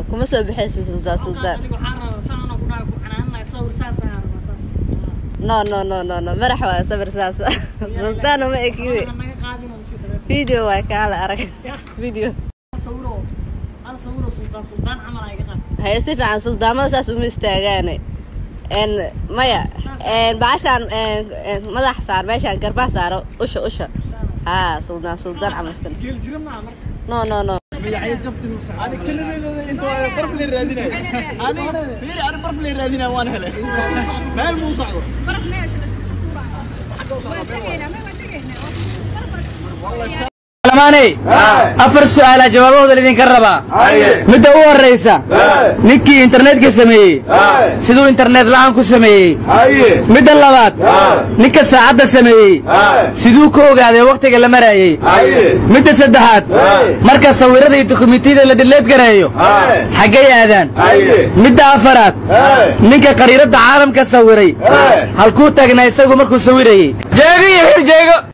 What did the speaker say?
kuma soo bixaysa sultaan sultaan aniga waxaan rabaa saan anoo ku dhahay ku canaananahay sawir saas ayaa rabaa saas no no no no no madax waa sabir saas sultaan uma ekide Waxaan naga qaadin oo sii taleefon video waa kaala arag video hal sawiroo hal sawiroo sultaan sultaan camal aa iga qaad haye si fiican suldaamada saas uma istaagaane n maya n baashaan n madax saar meeshaan garbaa saaro usha usha haa suldaan suldaan camastan geel jira maa marka no no no أنا كل ذي أنت برف لي رادينا أنا فيري أنا برف لي رادينا وأنا هلا ما المو صعب lamaaney afar su'aalaa jawaabahooda lidinka rabaa midda u horraysa ninkii internetka sameeyey siduu internet la'aan ku sameeyey midda labaad ninka saacadda sameeyey siduu ka ogaaday wakhtiga la maraayey midda saddexaad marka sawirrada iyo dokumentiyada la dhilleed gareeyo xaggay aadaan midda afaraad ninka qariiradda caalamka sawiray halkuu taagnaa isagu markuu sawirayey jeego iyo xir jeego